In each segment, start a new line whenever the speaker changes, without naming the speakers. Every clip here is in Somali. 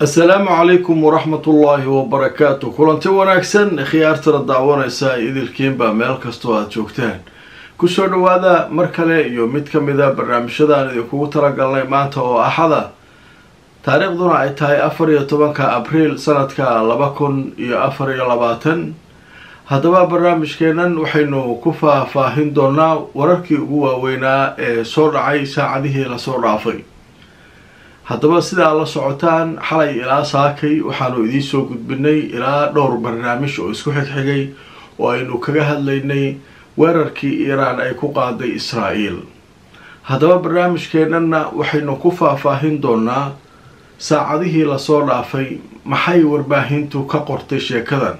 asalaamu calaykum waraxmatullaahi wabarakaatu kulanti wanaagsan khiyaartana daawanaysa idilkiinba meel kastoo aada joogtaan kusoo dhawaada mar kale iyo mid ka mida barnaamijyadaan idinkugu talagalnay maanta oo axada taariikhduna ay tahay afar iyo tobanka abriil sanadka laba kun iyo afar iyo labaatan haddaba barnaamijkeennan waxaynu ku faahfaahin doonaa wararkii ugu waaweynaa ee soo dhacay saacadihii lasoo dhaafay haddaba sidaa la socotaan xalay ilaa saakay waxaanu idiin soo gudbinay ilaa dhowr barnaamij oo isku xigxigay oo aynu kaga hadlaynay weerarkii iiraan ay ku qaaday israa'iil haddaba barnaamijkeennana waxaynu ku faahfaahin doonaa saacadihii lasoo dhaafay maxay warbaahintu ka qortay sheekadan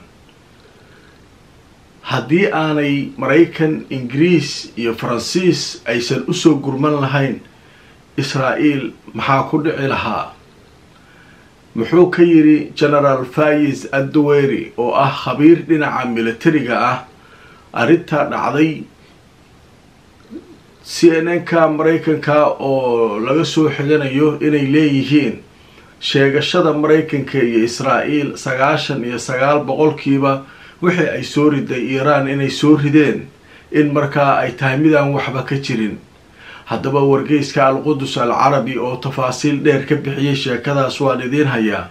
haddii aanay maraykan ingiriis iyo faransiis aysan usoo gurman lahayn israa'iil maxaa ku dhici lahaa muxuu ka yidhi genaraal fayis adduweyri oo ah khabiir dhinaca militariga ah arrintaa dhacday c n n ka maraykanka oo laga soo xiganayo inay leeyihiin sheegashada maraykanka iyo israa'iil sagaashan iyo sagaal boqolkiiba wixii ay soo riday iiraan inay soo rideen in markaa ay tahay midaan waxba ka jirin haddaba wargeyska al-qudus al carabi oo tafaasiil dheer ka bixiyay sheekadaas waan idiin hayaa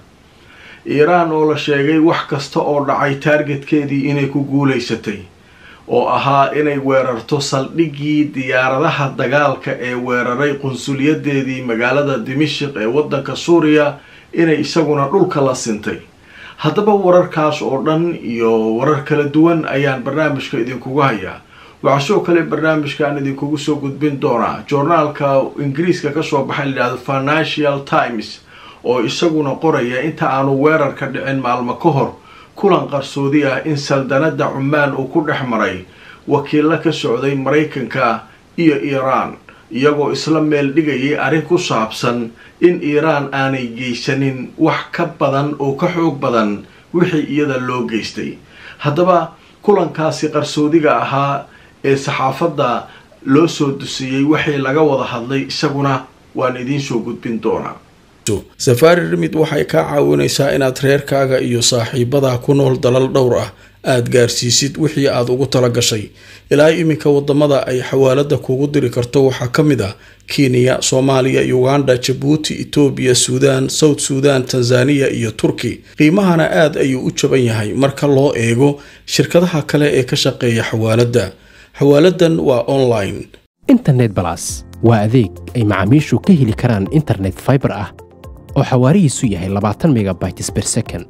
iiraan oo la sheegay wax kasta oo dhacay taargetkeedii inay ku guulaysatay oo ahaa inay weerarto saldhiggii diyaaradaha dagaalka ee weeraray qunsuliyadeedii magaalada dimashik ee waddanka suuriya inay isaguna dhulka la sintay haddaba wararkaas oo dhan iyo warar kala duwan ayaan barnaamijka idinkugu hayaa waxaa sidoo kale barnaamijkaan idinkugu soo gudbin doonaa joornaalka ingiriiska kasoo baxay layidhahdo financial times oo isaguna qoraya inta aanu weerarka dhicin maalmo ka hor kulan qarsoodi ah in saldanada cumaan uu ku dhex maray wakiilo ka socday maraykanka iyo iiraan iyagoo isla meel dhigayay arrin ku saabsan in iiraan aanay geysanin wax ka badan oo ka xoog badan wixii iyada loo geystay haddaba kulankaasi qarsoodiga ahaa ee saxaafadda loo soo dusiyey waxay laga wada hadlay isaguna waan idiin soo gudbin doonaa safaari rimid waxay kaa caawinaysaa inaad reerkaaga iyo saaxiibadaa ku nool dalal dhowr ah aada gaarsiisid wixii aad ugu tala gashay ilaa iminka wadamada ay xawaalada kugu diri karto waxaa ka mid ah kenya soomaaliya uganda jabuuti etoobiya suudaan south suudan tanzaniya iyo turki qiimahana aad ayuu u jaban yahay marka loo eego shirkadaha kale ee ka shaqeeya xawaaladda xawaaladan waa online
internet balas waa adeeg ay macaamiishu ka heli karaan internet faibar ah oo xawaarihiisu yahay labaatan megabytes ber second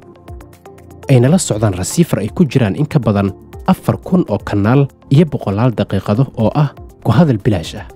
ayna la socdaan rasiifar ay ku jiraan in ka badan afar kun oo kanaal iyo boqolaal daqiiqado oo ah ku hadal bilaash ah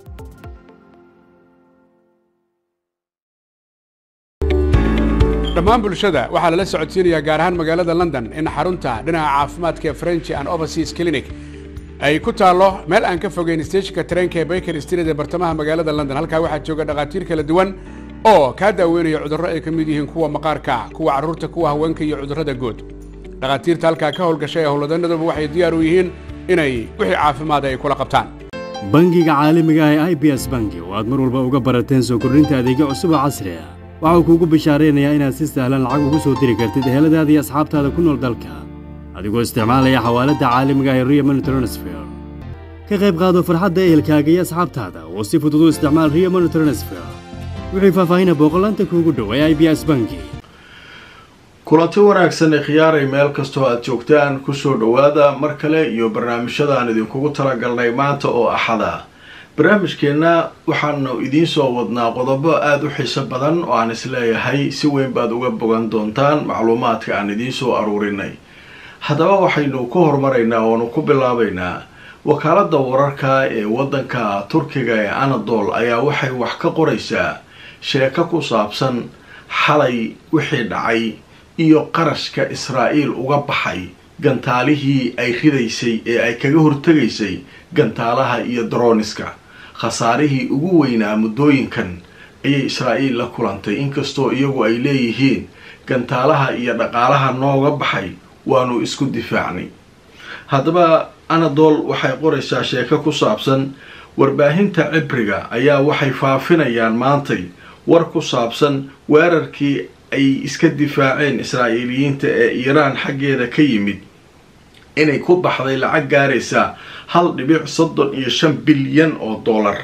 dhammaan bulshada waxaa lala socodsiinayaa gaar ahaan magaalada london in xarunta dhinaca caafimaadka ee french and overseas clinic ay ku taallo meel aan ka fogeyn steejinka tareenka ee baker street ee bartamaha magaalada london halkaa waxaa jooga dhakhaatiir kala duwan oo kaa daaweynaya cudurro ay ka mid yihiin kuwa maqaarka kuwa carruurta kuwa haweenka iyo cudurrada guud dhakhaatiirta halkaa ka howlgashay ee howlwadanaduba waxay diyaar u yihiin inay wixii caafimaada ay kula qabtaan
bangiga caalamiga ah ee i b s bangi oo aad mar walba uga barateen soo kordhinta adeegyo cusub oo casri ah waxau kuugu bishaaraynayaa inaad si sahlan lacag ugu soo diri kartid eheladaada iyo asxaabtaada ku nool dalka adigoo isticmaalaya xawaaladda caalamiga ah ee rio money transfer ka qayb qaado farxadda ehelkaaga iyo asxaabtaada oo si fudud u isticmaal rio money transfer wixii faahfaahina booqolaanta kuugu dhow ee i b s bangi
kulanti wanaagsan ee khiyaaray meel kastoo aada joogtaan kusoo dhowaada mar kale iyo barnaamijyadaan idinkugu talagalnay maanta oo axada barnaamijkeenna waxaanu idiin soo wadnaa qodobo aada u xiiso badan oo aan isleeyahay si weyn baad uga bogan doontaan macluumaadka aan idiin soo aruurinay haddaba waxaynu ku horumaraynaa oonu ku bilaabaynaa wakaaladda wararka ee waddanka turkiga ee anadol ayaa waxay wax ka qoraysaa sheeko ku saabsan xalay wixii dhacay iyo qarashka israa'iil uga baxay gantaalihii ay ridaysay ee ay kaga hortegaysay gantaalaha iyo daroniska khasaarihii ugu weynaa muddooyinkan ayay israa'iil la kulantay inkastoo iyagu ay leeyihiin gantaalaha iyo dhaqaalaha nooga baxay waanu isku difaacnay haddaba anadol waxay qoraysaa sheeko ku saabsan warbaahinta cibriga ayaa waxay faafinayaan maantay war ku saabsan weerarkii ay iska difaaceen israa'iiliyiinta ee iiraan xaggeeda ka yimid inay ku baxday lacag gaaraysa hal dhibic soddon iyo shan bilyan oo dollar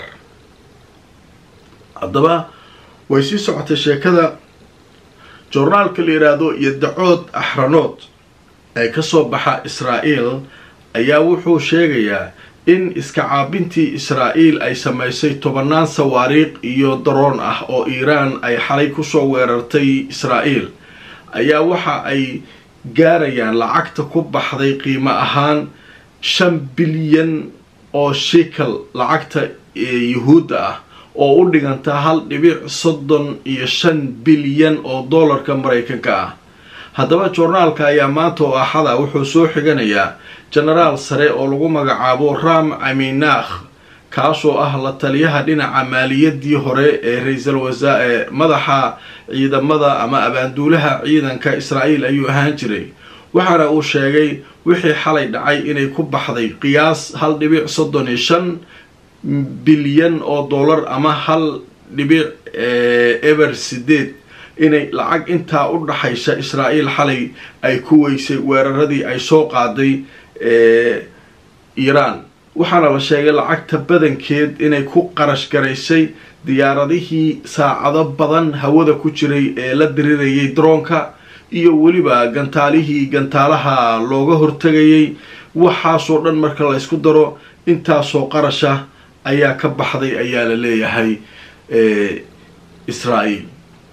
haddaba way sii socotay sheekada joornaalka la yidhaahdo iyo dacood axranood ee kasoo baxa israa'iil ayaa wuxuu sheegayaa in iska caabintii israa'iil ay samaysay tobanaan sawaariikh iyo daroon ah oo iiraan ay xalay kusoo weerartay israa'iil ayaa waxa ay gaarayaan lacagta ku baxday qiimo ahaan shan bilyan oo shikal lacagta yuhuudda ah oo u dhiganta hal dhibic soddon iyo shan bilyan oo dollarka maraykanka ah haddaba joornaalka ayaa maanta oo axada wuxuu soo xiganayaa genaraal sare oo lagu magacaabo ram aminakh kaasoo ah la taliyaha dhinaca maaliyadii hore ee ra-iisul wasaa ee madaxa ciidamada ama abaanduulaha ciidanka israa'iil ayuu ahaan jiray waxaana uu sheegay wixii xalay dhacay inay ku baxday qiyaas hal dhibic soddon iyo shan bilyan oo dollar ama hal dhibic eber sideed inay lacag intaa u dhaxaysa israa'iil xalay ay ku weysay weeraradii ay soo qaaday iiraan waxaana la sheegay lacagta badankeed inay ku qarash garaysay diyaaradihii saacado badan hawada ku jiray ee la dirirayay daroonka iyo weliba gantaalihii gantaalaha looga hortegayay waxaasoo dhan marka la ysku daro intaasoo qarasha ayaa ka baxday ayaa la leeyahay israa'iil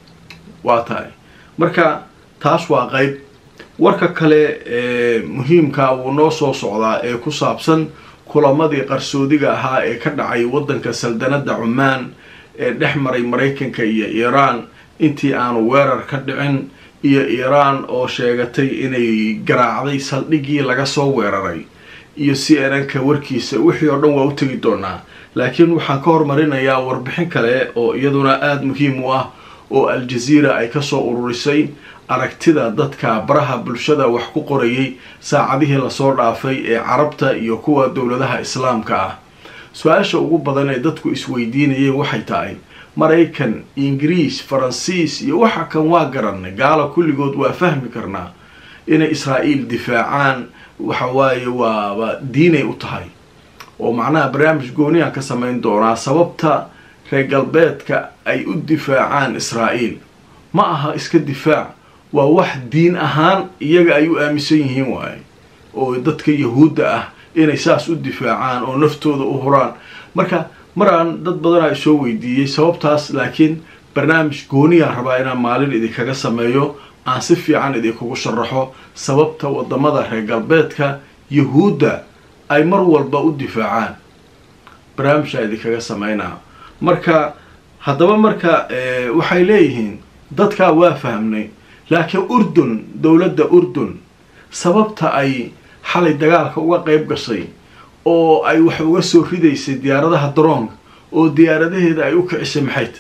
waa tahay marka taas waa qeyb warka kale ee muhiimka wuu noo soo socdaa ee ku saabsan kulamadii qarsoodiga ahaa ee ka dhacay waddanka saldanadda cumaan ee dhex maray maraykanka iyo iiraan intii aanu weerar ka dhicin iyo iiraan oo sheegatay inay garaacday saldhiggii laga soo weeraray iyo c n n ka warkiisa wixii oo dhan waa u tegi doonaa laakiin waxaan ka hormarinayaa warbixin kale oo iyaduna aada muhiim u ah oo al-jaziira ay kasoo ururisay aragtida dadka baraha bulshada wax ku qorayay saacadihii lasoo dhaafay ee carabta iyo kuwa dowladaha islaamka ah su-aasha ugu badan ee dadku isweydiinayeen waxay tahay maraykan ingiriis faransiis iyo waxa kan waa garanay gaala kulligood waa fahmi karnaa inay israa'iil difaacaan waxa waaye waaba diinay u tahay oo macnaha barnaamij gooniyaan ka samayn doonaa sababta reer galbeedka ay u difaacaan israa'iil ma aha iska difaac waa wax diin ahaan iyaga ay u aaminsan yihiin waaye oo dadka yahuudda ah inay saas u difaacaan oo naftooda u huraan marka maraan dad badanaa isoo weydiiyey sababtaas laakiin barnaamij gooniyaan rabaa inaan maalin idinkaga sameeyo aan si fiican idinkugu sharaxo sababta wadamada reer galbeedka yahuudda ay mar walba u difaacaan barnaamijaa idinkaga sameynaa marka haddaba marka waxay leeyihiin dadkaa waa fahmnay laakiin urdun dowladda urdun sababta ay xalay dagaalka uga qeyb gashay oo ay wax uga soo ridaysay diyaaradaha daroonka oo diyaaradaheeda ay u kicisay maxayt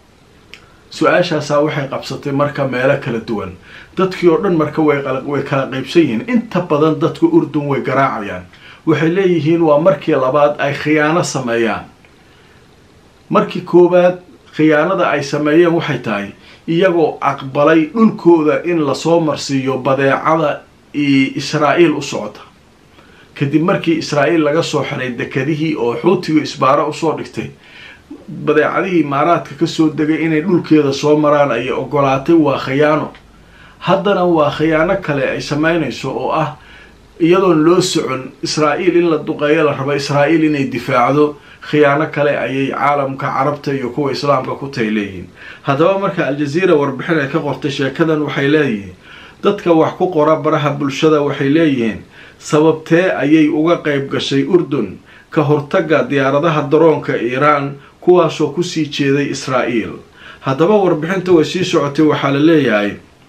su-aashaasaa waxay qabsatay marka meelo kala duwan dadkii oo dhan marka way kala qeybsan yihiin inta badan dadka urdun way garaacayaan waxay leeyihiin waa markii labaad ay khiyaano sameeyaan markii koowaad khiyaanada ay sameeyeen waxay tahay iyagoo aqbalay dhulkooda in lasoo marsiiyo badeecada israa'iil u socota kadib markii israa'iil laga soo xiray dekadihii oo xuutiga isbaaro usoo dhigtay badeecadihii imaaraadka kasoo degay inay dhulkeeda soo maraan ayay ogolaatay waa khiyaano haddana waa khiyaano kale ay sameynayso oo ah iyadoon loo socon israa'iil in la duqeeyo la rabo israa'iil inay difaacdo khiyaano kale ayay caalamka carabta iyo kuwa islaamka ku tay leeyihiin haddaba marka al-jaziira warbixin ay ka qortay sheekadan waxay leeyihiin dadka wax ku qora baraha bulshada waxay leeyihiin sababtee ayay uga qayb gashay urdun ka hortagga diyaaradaha daroonka iiraan kuwaasoo kusii jeeday israa'iil haddaba warbixinta way sii socotay waxaa la leeyahay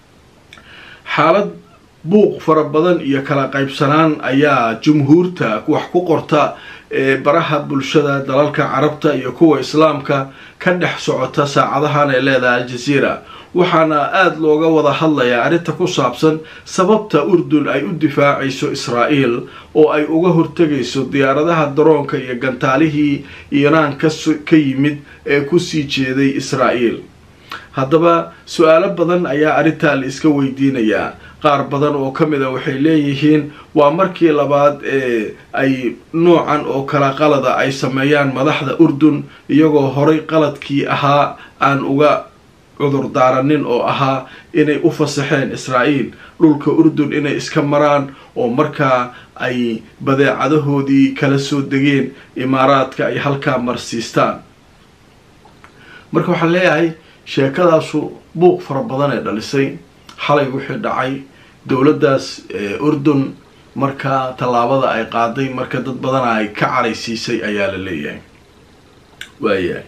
xaalad buuq fara badan iyo kala qaybsanaan ayaa jumhuurta wax ku qorta ee baraha bulshada dalalka carabta iyo kuwa islaamka ka dhex socota saacadahan ee leedahay al-jaziira waxaana aada looga wada hadlayaa arrinta ku saabsan sababta urdun ay u difaacayso israa'iil oo ay uga hortegayso diyaaradaha daroonka iyo gantaalihii iiraan ka yimid ee kusii jeeday israa'iil haddaba su-aalo badan ayaa arrintaa la iska weydiinayaa qaar badan oo ka mid a waxay leeyihiin waa markii labaad ee ay noocan oo kala qalada ay sameeyaan madaxda urdun iyagoo horay qaladkii ahaa aan uga cudur daaranin oo ahaa inay u fasaxeen israa'iil dhulka urdun inay iska maraan oo markaa ay badeecadahoodii kala soo degeen imaaraadka ay halkaa marsiistaan marka waxaan leeyahay sheekadaasu buuq fara badan ee dhalisay xalay wixii dhacay dowladdaas urdun markaa tallaabada ay qaaday marka dad badana ay ka caraysiisay ayaa la leeyahay waayahay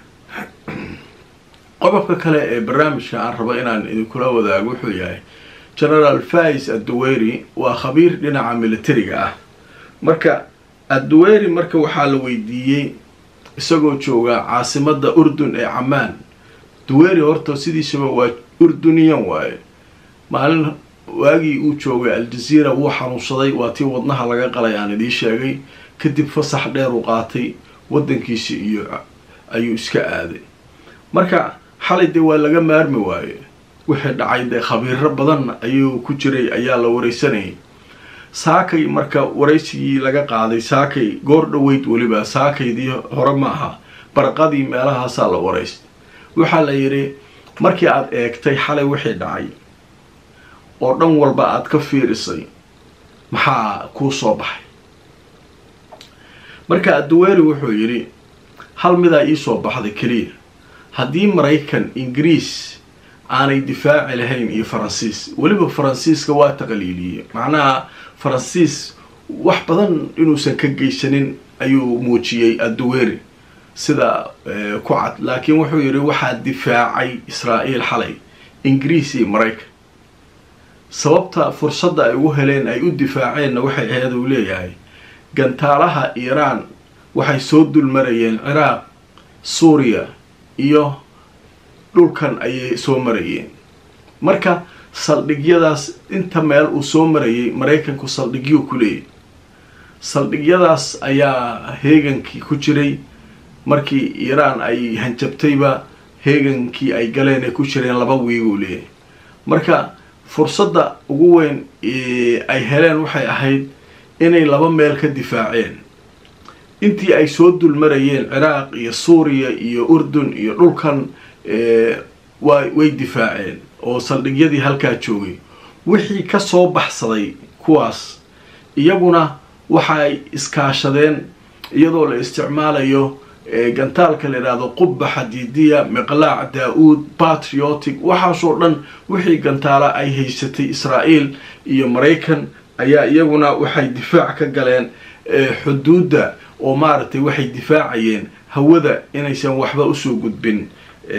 qodobka kale ee barnaamijka aan rabo inaan idinkula wadaago wuxuu yahay generaal fais adduweyri waa khabiir dhinaca militariga ah marka adduweyri marka waxaa la weydiiyey isagoo jooga caasimada urdun ee camaan duweyri horta sidiisaba waa urduniyan waaye maalin waagii uu joogay aljaziira wuu xanuunsaday waa tii wadnaha laga qalay aan idiin sheegay kadib fasax dheer uu qaatay wadankiisi iyo ayuu iska aaday marka xalay dee waa laga maarmi waaye wixii dhacay dee khabiiro badan ayuu ku jiray ayaa la wareysanayay saakay marka waraysigii laga qaaday saakay goor dhoweyd weliba saakaydii hore ma aha barqadii meelahaasaa la waraystay waxaa la yidhi markii aada eegtay xalay wixii dhacay oo dhan walba aada ka fiirisay maxaa kuu soo baxay marka adduweeri wuxuu yidhi hal midaa iisoo baxday keliya haddii maraykan ingiriis aanay difaaci lahayn iyo faransiis weliba faransiiska waa taqaliiliyey macnaha faransiis wax badan inuusan ka geysanin ayuu muujiyey adduweeri sida ku cad laakiin wuxuu yidhi waxaa difaacay israa'iil xalay ingiriis iyo maraykan sababta fursadda ay ugu heleen ay u difaaceenna waxay ahayd uu leeyahay gantaalaha iiraan waxay soo dulmarayeen ciraaq suuriya iyo dhulkan ayay soo marayeen marka saldhigyadaas inta meel uu soo marayay maraykanku saldhigyuu ku leeyahy saldhigyadaas ayaa heegankii ku jiray markii iiraan ay hanjabtayba heegankii ay galeen ay ku jireen laba wiiguu leeyahay marka fursadda ugu weyn ay heleen waxay ahayd inay laba meel ka difaaceen intii ay soo dulmarayeen ciraaq iyo suuriya iyo urdun iyo dhulkan wa way difaaceen oo saldhigyadii halkaa joogay wixii ka soo baxsaday kuwaas iyaguna waxay iskaashadeen iyadoo la isticmaalayo gantaalka la yidhaahdo qubba xadiidiya miqlaac daa-uud patriotic waxaasoo dhan wixii gantaala ay haysatay israa'iil iyo maraykan ayaa iyaguna waxay difaac ka galeen xuduudda oo maaragtay waxay difaacayeen hawada inaysan waxba usoo gudbin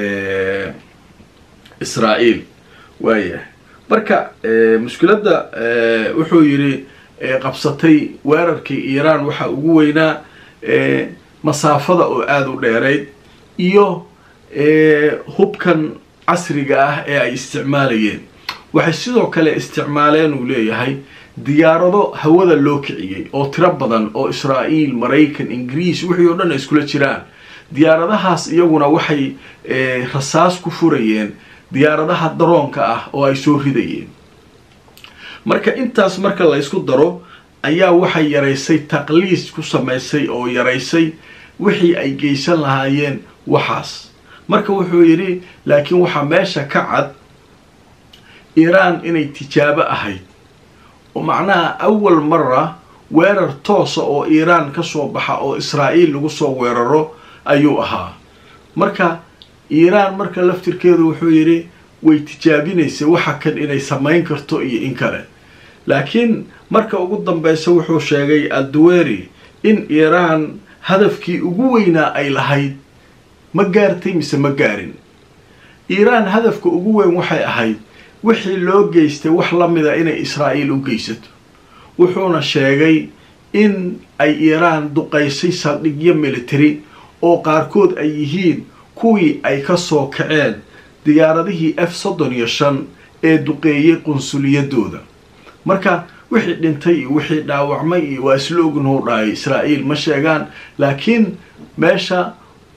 israa'iil waayahay marka mushkiladda wuxuu yidhi qabsatay weerarkii iiraan waxaa ugu weynaa masaafada oo aada u dheerayd iyo hubkan casriga ah ee ay isticmaalayeen waxay sidoo kale isticmaaleen uu leeyahay diyaarado hawada loo kiciyey oo tiro badan oo israa'iil maraykan ingiriis wixii oo dhan ay iskula jiraan diyaaradahaas iyaguna waxay rasaas ku furayeen diyaaradaha daroonka ah oo ay soo ridayeen marka intaas marka la ysku daro ayaa waxay yaraysay taqliis ku samaysay oo yaraysay wixii ay geysan lahaayeen waxaas marka wuxuu yidhi laakiin waxaa meesha ka cad iiraan inay tijaabo ahayd oo macnaha awal mara weerar toosa oo iiraan ka soo baxa oo israa'iil lagu soo weeraro ayuu ahaa marka iiraan marka laftirkeedu wuxuu yidhi way tijaabinaysay waxa kan inay samayn karto iyo in kale laakiin marka ugu dambeysa wuxuu sheegay adduweri in iiraan hadafkii ugu weynaa ay lahayd ma gaartay mise ma gaarin iiraan hadafka ugu weyn waxay ahayd wixii loo geystay wax la mida inay israa'iil u geysato wuxuuna sheegay in ay iiraan duqaysay saldhigyo military oo qaarkood ay yihiin kuwii ay ka soo kaceen diyaaradihii f soddon iyo shan ee duqeeyey qunsuliyadooda marka wixii dhintay iyo wixii dhaawacmay iyo waa isla ognuu dhahay israa'iil ma sheegaan laakiin meesha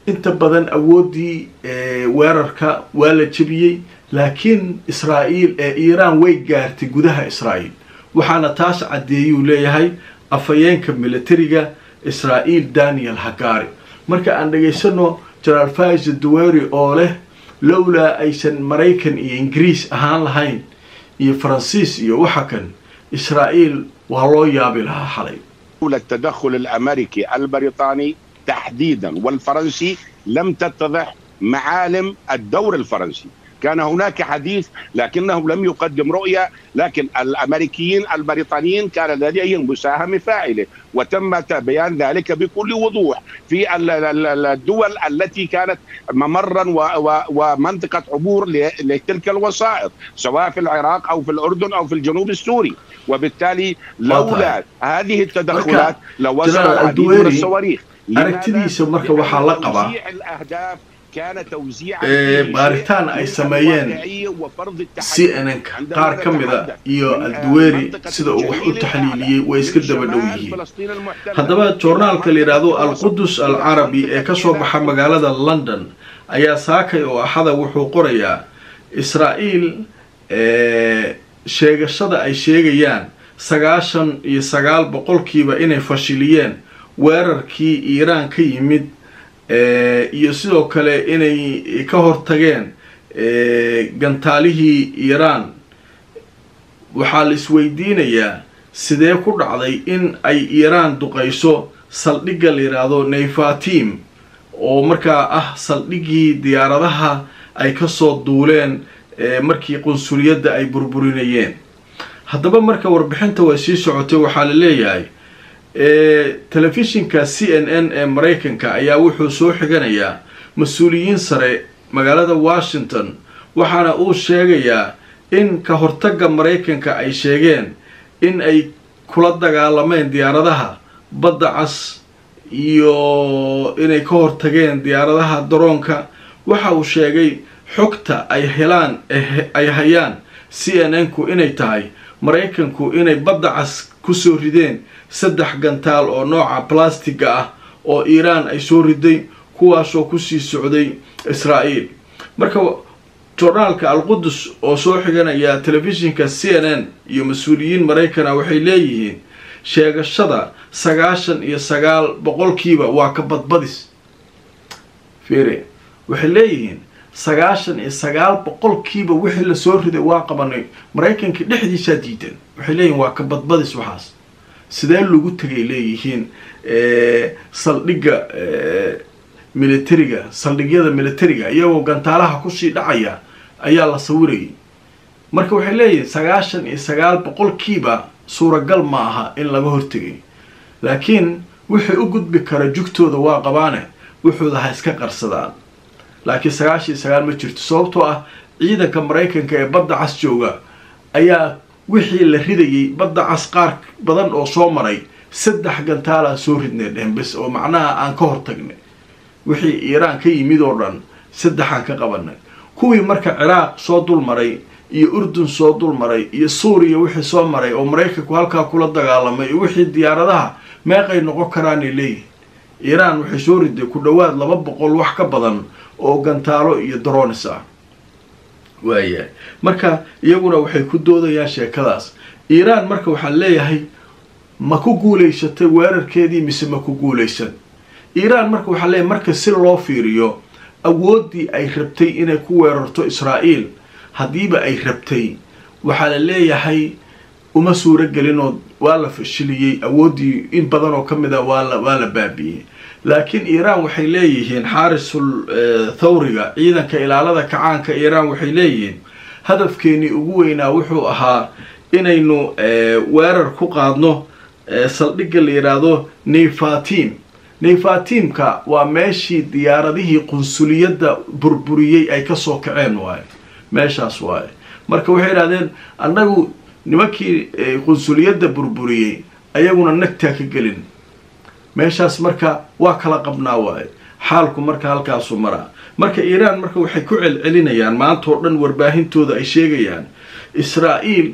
inta badan awooddii weerarka waa la jebiyey laakiin israa'iil ee iiraan way gaartay gudaha israa'iil waxaana taas caddeeyuu leeyahay afhayeenka militariga israa'iil daniel hagari marka aan dhegaysano jenaraal faiza duweri oo leh lowlaa aysan maraykan iyo ingiriis ahaan lahayn iyo faransiis iyo waxa kan israa'iil waa loo yaabi lahaa xalay
التدخل الامريكي البريطاني تحديدا والفرنسي لم تتضح معالم الدور الفرنسي كان هناك حديث لكنه لم يقدم رؤية لكن الأمريكيين البريطانيين كان لديهم مساهمة فاعلة وتم بيان ذلك بكل وضوح في الدول التي كانت ممرا ومنطقة عبور لتلك الوسائط سواء في العراق أو في الأردن أو في الجنوب السوري وبالتالي لولا هذه التدخلات لوصلوا العديد من الصواريخ
aragtidiisa marka waxaa la qabaa baaritaan ay sameeyeen c n n ka qaar ka mida iyo alduweri sida uu wax u taxliiliyey way iska daba dhow yihiin haddaba joornaalka la yidhaahdo alqudus al carabi ee kasoo baxa magaalada london ayaa saakay oo axada wuxuu qorayaa israa'iil sheegashada ay sheegayaan sagaashan iyo sagaal boqolkiiba inay fashiliyeen weerarkii iiraan ka yimid iyo sidoo kale inay ka hortageen gantaalihii iiraan waxaa la isweydiinayaa sidee ku dhacday in ay iiraan duqayso saldhigga la yidhaahdo nayfatim oo markaa ah saldhiggii diyaaradaha ay kasoo duuleen markii qunsuliyadda ay burburinayeen haddaba marka warbixinta way sii socotay waxaa la leeyahay telefishinka c n n ee maraykanka ayaa wuxuu soo xiganayaa mas-uuliyiin sare magaalada washington waxaana uu sheegayaa in ka hortagga maraykanka ay sheegeen in ay kula dagaalameen diyaaradaha badda cas iyo inay ka hortageen diyaaradaha daroonka waxa uu sheegay xogta ay helaan ay hayaan c n n ku inay tahay maraykanku inay badda cas kusoo rideen saddex gantaal oo nooca blastiga ah oo iiraan ay soo riday kuwaasoo kusii socday israa'iil marka joornaalka alqudus oo soo xiganaya telefishinka c n n iyo mas-uuliyiin maraykana waxay leeyihiin sheegashada sagaashan iyo sagaal boqolkiiba waa ka badbadis fere waxay leeyihiin sagaashan iyo sagaal boqolkiiba wixii lasoo riday waa qabanay maraykanka dhexdiisaa diidan waxay leeyihiin waa ka badbadis waxaas sidee lagu tegay leeyihiin saldhigga militariga saldhigyada militariga iyagoo gantaalaha kusii dhacaya ayaa la sawirayay marka waxay leeyihiin sagaashan iyo sagaal boqolkiiba suuragal ma aha in laga hortegay laakiin wixii u gudbi kara jugtooda waa qabaane wuxuuda ha iska qarsadaan laakiin sagaashan iyo sagaal ma jirto sababtoo ah ciidanka maraykanka ee badda cas jooga ayaa wixii la ridayay badda cas qaar badan oo soo maray saddex gantaalaan soo ridnay dhehen bes oo macnaha aan ka hortagnay wixii iiraan ka yimid oo dhan saddexaan ka qabanay kuwii marka ciraaq soo dul maray iyo urdun soo dul maray iyo suuriya wixii soo maray oo maraykanku halkaa kula dagaalamay iyo wixii diyaaradaha meeqay noqon karaanay leeyihin iiraan waxay soo riday ku dhowaad laba boqol wax ka badan oo gantaalo iyo dronis ah waayahay marka iyaguna waxay ku doodayaan sheekadaas iiraan marka waxaan leeyahay ma ku guulaysatay weerarkeedii mise ma ku guulaysan iiraan marka waxaa leeyahay marka si loo fiiriyo awooddii ay rabtay inay ku weerarto israa'iil haddiiba ay rabtay waxaa la leeyahay uma suuro gelinoo waa la fashiliyey awooddii in badan oo ka mid a waala waa la baabi'iyey laakiin iiraan waxay leeyihiin xaarisul thawriga ciidanka ilaalada kacaanka iiraan waxay leeyihiin hadafkeenii ugu weynaa wuxuu ahaa inaynu weerar ku qaadno saldhigga la yidhaahdo neyfatim neyfatimka waa meeshii diyaaradihii qunsuliyadda burburiyey ay kasoo kaceen waaye meeshaas waaye marka waxay idhahdeen annagu nimankii qunsuliyadda burburiyey ayaguna nagtaa ka gelin meeshaas marka waa kala qabnaa waaye xaalku marka halkaasu maraa marka iiraan marka waxay ku celcelinayaan maanta oo dhan warbaahintooda ay sheegayaan israa'iil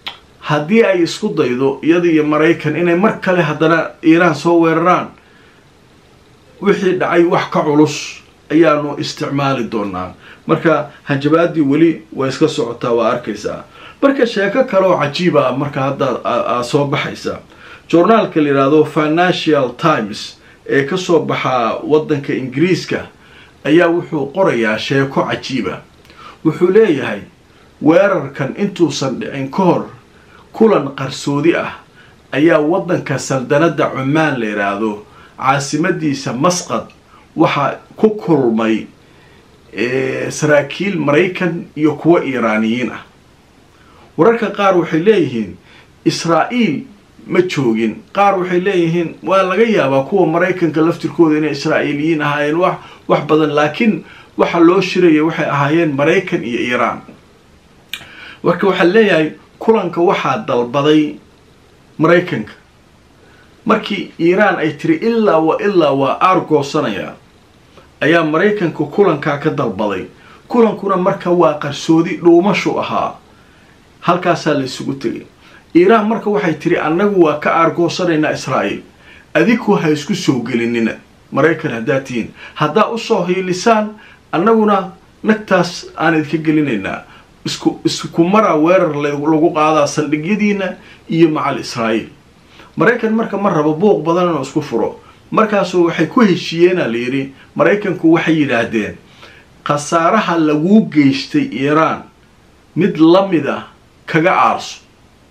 haddii ay isku daydo iyada iyo maraykan inay mar kale haddana iiraan soo weeraraan wixii dhacay wax ka culus ayaanu isticmaali doonaa marka hanjabaadii weli way iska socotaa waa arkaysaa marka sheeko kale oo cajiiba marka hadda aa soo baxaysa journaalka la yidhaahdo financial times ee kasoo baxaa waddanka ingiriiska ayaa wuxuu qorayaa sheeko cajiiba wuxuu leeyahay weerarkan intuusan dhicin ka hor kulan qarsoodi ah ayaa waddanka saldanadda cumaan la yidhaahdo caasimadiisa masqad waxaa ku kulmay saraakiil maraykan iyo kuwo iiraaniyiin ah wararka qaar waxay leeyihiin israa'iil ma joogin qaar waxay leeyihiin waa laga yaabaa kuwa maraykanka laftirkooda inay israa'iiliyiin ahaayeen wax wax badan laakiin waxa loo shiraya waxay ahaayeen maraykan iyo iiraan marka waxaa leeyahay kulanka waxaa dalbaday maraykanka markii iiraan ay tiri ilaa wa ilaa waa aargoosanayaa ayaa maraykanka kulankaa ka dalbaday kulankuna marka waa qarsoodi dhuumashu ahaa halkaasaa la isugu tegay iiraan marka waxay tiri annagu waa ka aargoosanaynaa israa'iil adiku ha isku soo gelinina maraykan haddaad tihiin haddaa usoo hiilisaan annaguna nagtaas aan idinka gelinaynaa isku isku maraa weerar lagu qaadaa saldhigyadiina iyo macal israa'iil maraykan marka ma rabo buuq badan inuu isku furo markaasu waxay ku heshiiyeenaa la yidhi maraykanku waxay yidhaahdeen khasaaraha laguu geystay iiraan mid la mid ah kaga aarso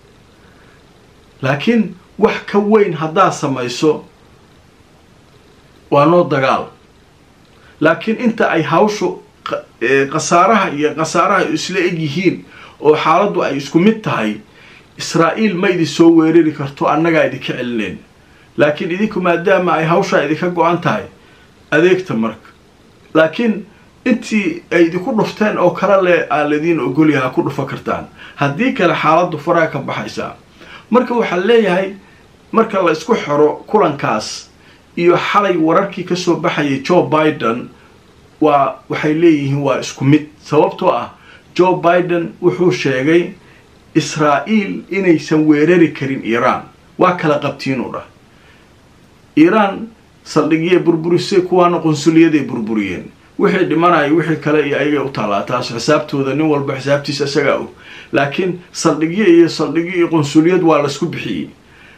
laakiin wax ka weyn haddaad samayso waa noo dagaal laakiin inta ay hawshu khasaaraha iyo khasaaraha isla eg yihiin oo xaaladdu ay isku mid tahay israa'iil ma idin soo weerari karto annagaa idinka celinayn laakiin idinku maadaama ay hawshaa idinka go-an tahay adeegta marka laakiin intii ay idinku dhufteen oo kale le aan ladiin ogolyaha ku dhufa kartaan haddii kale xaaladdu faraha ka baxaysaa marka waxaa leeyahay marka la isku xiro kulankaas iyo xalay wararkii kasoo baxayay joe biden waa waxay leeyihiin waa isku mid sababtoo ah joe biden wuxuu sheegay israa'iil inaysan weerari karin iiraan waa kala qabtiinuu dhah iiraan saldhigyay burburisay kuwaana qunsuliyaday burburiyeen wixii dhimanaya wixii kale iyo ayagay u taalaa taas xisaabtooda nin walba xisaabtiisa isagaa og laakiin saldhigyo iyo saldhigyo iyo qunsuliyad waa laisku bixiyey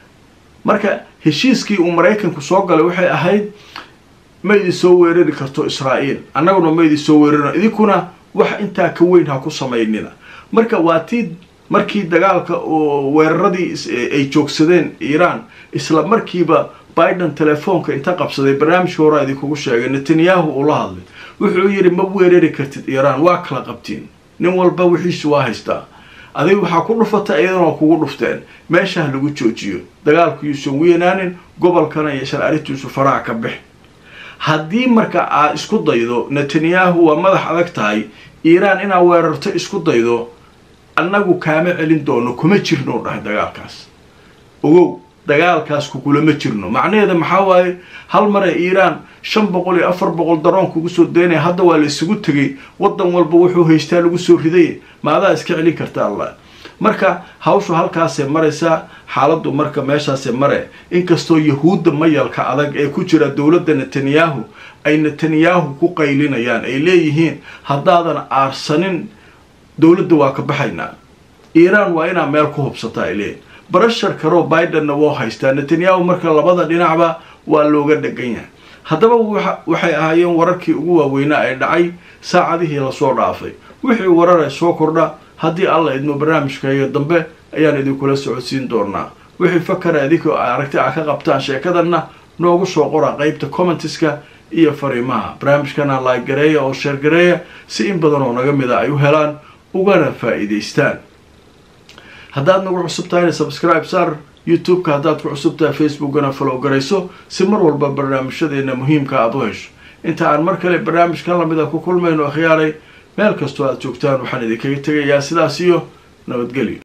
marka heshiiskii uu maraykanku soo galay waxay ahayd ma idin soo weerari karto israa'iil annaguna ma idin soo weerarino idinkuna wax intaa ka weyn ha ku samaynina marka waa tii markii dagaalka oo weeraradii ay joogsadeen iiraan isla markiiba biden telefoonka inta qabsaday barnaamijka horaa idinkugu sheegay netanyahu uu la hadlay wuxuu yidhi ma weerari kartid iiraan waa kala qabtiin nin walba wixiisu waa haystaa adiga waxaa ku dhufata iyadana waa kugu dhufteen meesha ha lagu joojiyo dagaalku yuusan weynaanin gobolkana iyo sharcaritiisu faraha ka bix haddii marka aad isku daydo netanyahu waa madax adag tahay iiraan inaad weerarto isku daydo annagu kaama celin doono kuma jirno dhahay dagaalkaas ogow dagaalkaas kugulama jirno macnaheeda maxaa waaye hal mare iiraan shan boqol iyo afar boqol daroon kugu soo daynaya hadda waa la isugu tegay waddan walba wuxuu haystaa lagu soo riday maadaa iska celin karta allah marka hawshu halkaasee maraysaa xaaladdu marka meeshaasee mare inkastoo yahuudda mayalka adag ee ku jira dowladda netanyahu ay netanyahu ku qaylinayaan ay leeyihiin haddaadan aarsanin dowladda waa ka baxaynaa iiraan waa inaa meel ku hubsataa ay leeyihin barashar karoo bidenna woo haystaa netanyahu marka labada dhinacba waa looga dhegan yahay haddaba waxay ahaayeen wararkii ugu waaweynaa ee dhacay saacadihii lasoo dhaafay wixii warare soo kordha haddii alla idmo barnaamijkaiyo dambe ayaan idinkula socodsiin doonaa wixii fakara idinkoo aragti a ka qabtaan sheekadanna noogu soo qora qeybta commentiska iyo fariimaha barnaamijkana laagareeya oo sheergareeya si in badan oo naga mida ay u helaan ugana faa'iidaystaan haddaad nagu cusub tahayna subscribe saar youtube-ka haddaad ku cusub tahay facebookana follow garayso si mar walba barnaamijyadeena muhiimka aada u hesho inta aan mar kale barnaamijkan lamida ku kulmayno akhyaaray meel kastoo aad joogtaan waxaan idinkaga tegayaa sidaas iyo nabadgelyo